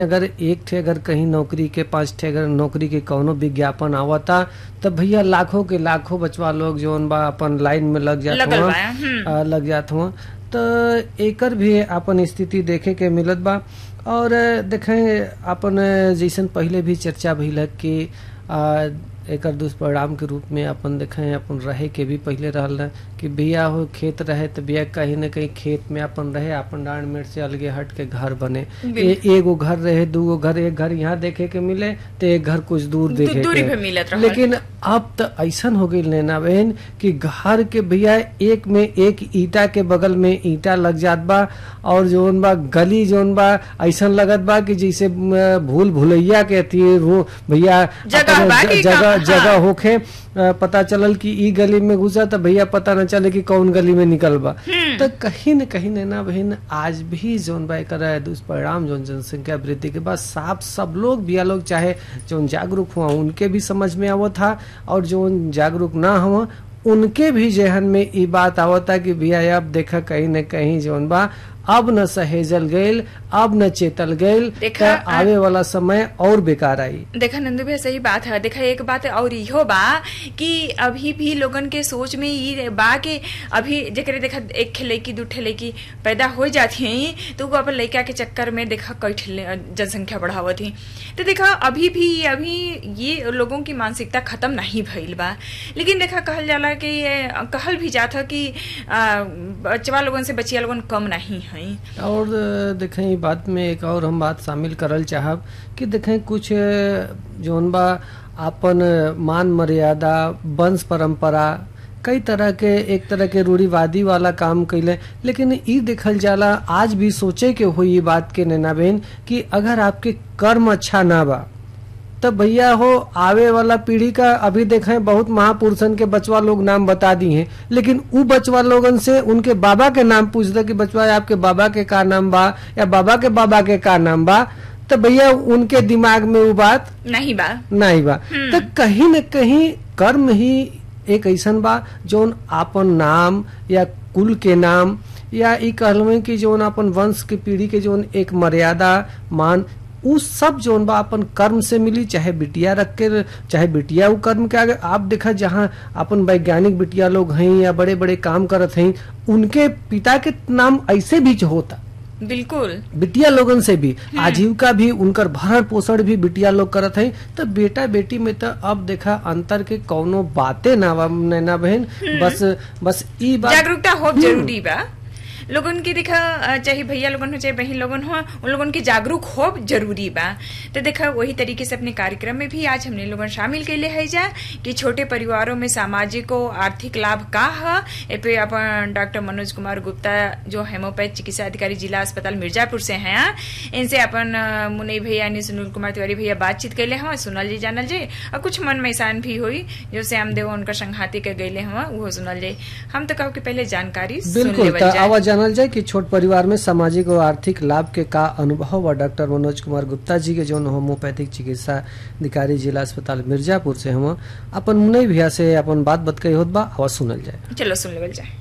अगर एक ठे अगर कहीं नौकरी के पांच ठे अगर नौकरी के कौनो विज्ञापन आवता तब भैया लाखों के लाखों बचवा लोग जौन बा अपन लाइन में लग जात लगल हुआ बा, हम्म। आ, लग जात हुआ तो एकर भी अपन स्थिति देखे के मिलत बा और देखें अपन जैसन पहले भी चर्चा भइल है कि आ, एकर दुष्परिणाम के रूप में अपन देखें अपन रहे के भी पहले रहल है कि बिया हो खेत रहे तो बिया कहीं न कहीं खेत में अपन रहे अपन डांड मेट से अलगे हट के घर बने ए, एगो घर रहे दूगो घर एक घर यहाँ देखे के मिले तो एक घर कुछ दूर देखे दू- दूरी के पे मिलत रहल। लेकिन अब तो ऐसन हो गई नैना बहन कि घर के भैया एक में एक ईटा के बगल में ईटा लग जात बा और जोन बा गली जोन बा ऐसन लगत बा कि जैसे म, भूल भुलैया के अथी वो भैया जगह अपन बा ज- कि जगह कहाँ- जगह होखे अ, पता चलल कि ई गली में घुसा तो भैया पता न चले कि कौन गली में निकल बा तो कहीं न कहीं नैना बहन आज भी जोन बा एकर दुष्परिणाम जोन जनसंख्या वृद्धि के बाद साफ सब लोग बिया लोग चाहे जोन जागरूक हुआ उनके भी समझ में आवत था और जोन जागरूक ना हुआ उनके भी जहन में ई बात आवता कि भैया अब देखा कहीं न कहीं जोन बा अब न सहेजल गईल अब न चेतल गईल देखा, त आवे वाला समय और बेकार आई देखा नंदू भैया सही बात है देखा एक बात और इहो बा कि अभी भी लोगन के सोच में ई बा कि अभी जेकरे देखा एक ठे लड़की दू ठे लड़की पैदा हो जाती हैं तो वो अपन लड़का के चक्कर में देखा कई ठे ले- जनसंख्या बढ़ावत ही तो देखा अभी भी अभी ये लोगों की मानसिकता खत्म नहीं भइल बा लेकिन देखा कहल जाला कि ये कहल भी जाता कि आ, बचवा लोगन से बचिया लोगन कम नहीं है और अ, देखें ई बात में एक और हम बात शामिल करल चाहब कि देखें कुछ अ, जौन बा आपन मान मर्यादा वंश परंपरा कई तरह के एक तरह के रूढ़िवादी वाला काम कैले लेकिन ई देखल जाला आज भी सोचे के हुई ई बात के नैना बहन कि अगर आपके कर्म अच्छा ना बा तब भैया हो आवे वाला पीढ़ी का अभी देखें बहुत महापुरुषन के बचवा लोग नाम बता दी हैं लेकिन उ बचवा लोगन से उनके बाबा के नाम पूछते कि बचवा आपके बाबा के का नाम बा या बाबा के बाबा के का नाम बा तो भैया उनके दिमाग में वो बात नहीं बा नहीं बा तो कहीं न कहीं कर्म ही एक ऐसन बा जोन आपन नाम या कुल के नाम या ई कहलवे कि जोन अपन वंश के पीढ़ी के जोन एक मर्यादा मान उ सब जोन बा अपन कर्म से मिली चाहे बिटिया रख के चाहे बिटिया उ कर्म के आगे आप देखा जहाँ अपन वैज्ञानिक बिटिया लोग हैं या बड़े बड़े काम करत हैं उनके पिता के नाम ऐसे भी होता बिल्कुल बिटिया लोगन से भी आजीविका भी उनकर भरण पोषण भी बिटिया लोग करत है तो बेटा बेटी में तो अब देखा अंतर के कौनो बातें ना बा नैना बहन बस बस ई बात जागरूकता हो जरूरी बा लोगन के देखा अ, चाहे भैया लोगन हो चाहे बहन लोगन हो उन लोगन के जागरूक हो जरूरी बा तो देखा वही तरीके से अपने कार्यक्रम में भी आज हमने लोगन शामिल कैले है जा कि छोटे परिवारों में सामाजिक और आर्थिक लाभ का है ए पे अपन डॉक्टर मनोज कुमार गुप्ता जो हेमोपैथ चिकित्सा अधिकारी जिला अस्पताल मिर्जापुर से हैं इनसे अपन अ, मुनई भैया यानी सुनील कुमार तिवारी भैया बातचीत कैले हैं सुनल जी जानल जी और कुछ मन में ऐसान भी हुई जो श्याम देव उनका संघाती के गैले हैं वो सुनल जाए हम तो कहो कि पहले जानकारी सुन बिल्कुल लेवल तो जाए आवाज जानल जाए कि छोट परिवार में सामाजिक और आर्थिक लाभ के का अनुभव बा डॉक्टर मनोज कुमार गुप्ता जी के जो होम्योपैथिक चिकित्सा अधिकारी जिला अस्पताल मिर्जापुर से हम अपन मुनई भैया से अपन बात बत कही होत बा आवाज सुनल जाए चलो सुन लेवल जाए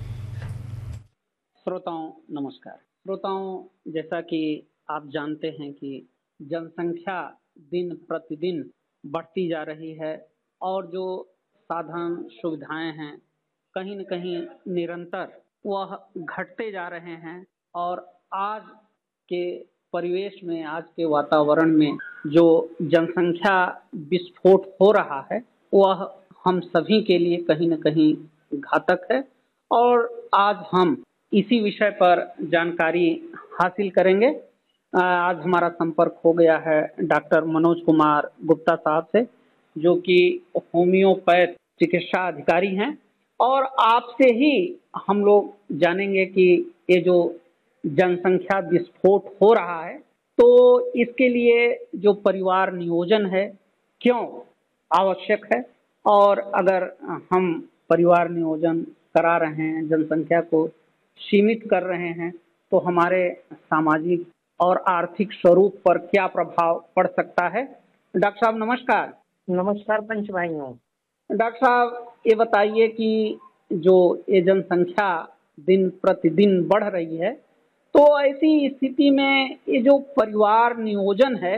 श्रोताओं नमस्कार श्रोताओं जैसा कि आप जानते हैं कि जनसंख्या दिन प्रतिदिन बढ़ती जा रही है और जो साधन सुविधाएं हैं कहीं न कहीं निरंतर वह घटते जा रहे हैं और आज के परिवेश में आज के वातावरण में जो जनसंख्या विस्फोट हो रहा है वह हम सभी के लिए कहीं न कहीं घातक है और आज हम इसी विषय पर जानकारी हासिल करेंगे अ, आज हमारा संपर्क हो गया है डॉक्टर मनोज कुमार गुप्ता साहब से जो कि होम्योपैथ चिकित्सा अधिकारी हैं और आपसे ही हम लोग जानेंगे कि ये जो जनसंख्या विस्फोट हो रहा है तो इसके लिए जो परिवार नियोजन है क्यों आवश्यक है और अगर हम परिवार नियोजन करा रहे हैं जनसंख्या को सीमित कर रहे हैं तो हमारे सामाजिक और आर्थिक स्वरूप पर क्या प्रभाव पड़ सकता है डॉक्टर साहब नमस्कार नमस्कार पंच भाइयों डॉक्टर साहब ये बताइए कि जो ये जनसंख्या दिन प्रतिदिन बढ़ रही है तो तो ऐसी स्थिति में ये जो परिवार नियोजन है